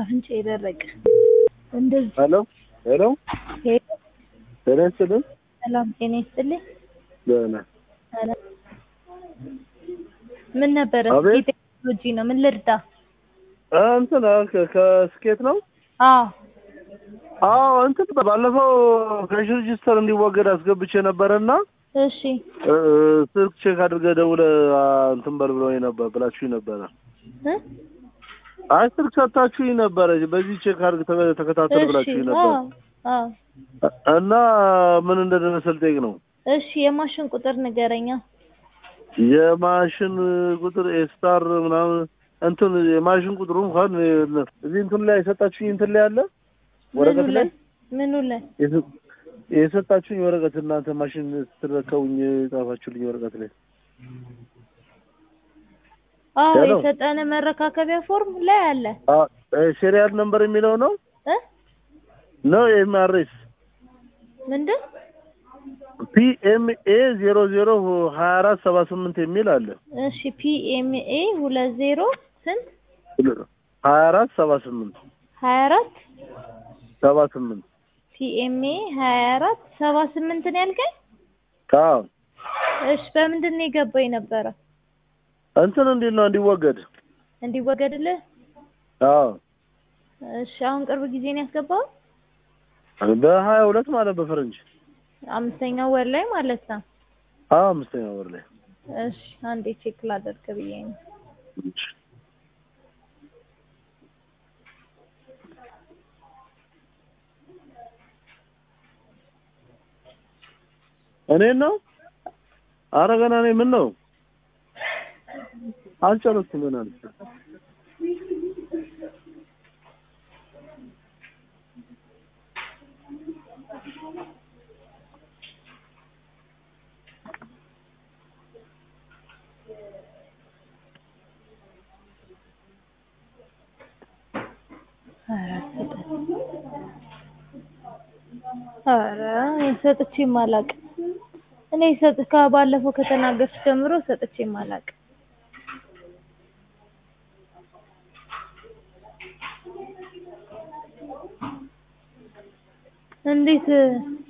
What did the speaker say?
አፍንጫ የደረቀ እንደዚህ ሄሎ ሄሎ ሄሎ ጤና ይስጥልኝ። ሰላም ጤና ይስጥልኝ። ደህና ሰላም ምን ነበረ? አቤት። ቴክኖሎጂ ነው። ምን ልርዳ? እ እንትን ከ- ከስኬት ነው። አዎ አዎ እንትን ባለፈው ካሽ ሬጂስተር እንዲወገድ አስገብቼ ነበረና እሺ እ፣ ስልክ ቼክ አድርገህ ደውለህ አ፣ እንትን በል ብሎኝ ነበር ብላችሁኝ ነበረ። እ? አይ ስልክ ሰጥታችሁኝ ነበረ። በዚህ ቼክ አድርግ ተ- ተከታተል እሺ ብላችሁኝ አዎ ነበር አዎ እና ምን እንደደረሰ ልጠይቅ ነው። እሺ የማሽን ቁጥር ንገረኛ። የማሽን ቁጥር ኤስታር ምናምን እንትን የማሽን ቁጥሩ እንኳን እዚህ እንትን ላይ የሰጣችሁኝ እንትን ላይ አለ ምኑ ወረቀት ላይ ላይ ምኑ ላይ? የሰ- የሰጣችሁኝ ወረቀት እናንተ ማሽን ስትረከቡኝ የጻፋችሁልኝ ወረቀት ላይ አዎ ሄሎ። የሰጠን መረካከቢያ ፎርም ላይ አለ ሴሪያል ነምበር የሚለው ነው እ ነው ኤምአርኤስ ምንድን ፒኤምኤ ዜሮ ዜሮ ሀያ አራት ሰባ ስምንት የሚል አለ እሺ ፒኤምኤ ሁለት ዜሮ ስንት ሀያ አራት ሰባ ስምንት ሀያ አራት ሰባ ስምንት ፒኤምኤ ሀያ አራት ሰባ ስምንት ነው ያልከኝ? አዎ እሺ በምንድን ነው የገባኝ ነበረ እንትን እንዲል ነው እንዲወገድ እንዲወገድልህ? አዎ እሺ አሁን ቅርብ ጊዜ ነው ያስገባው? በሀያ ሁለት ማለት በፈረንጅ አምስተኛው ወር ላይ ማለት ነው። አዎ አምስተኛ ወር ላይ እሺ አንዴ ቼክ ላደርግ ብዬ ነው። እኔን ነው አረ ገና እኔ ምን ነው አልጨረስኩም ገና ነኝ። ኧረ እኔ ሰጥቼም አላውቅም። እኔ ሰጥ ከባለፈው ከተናገርሽ ጀምሮ ሰጥቼም አላውቅም። እንዴት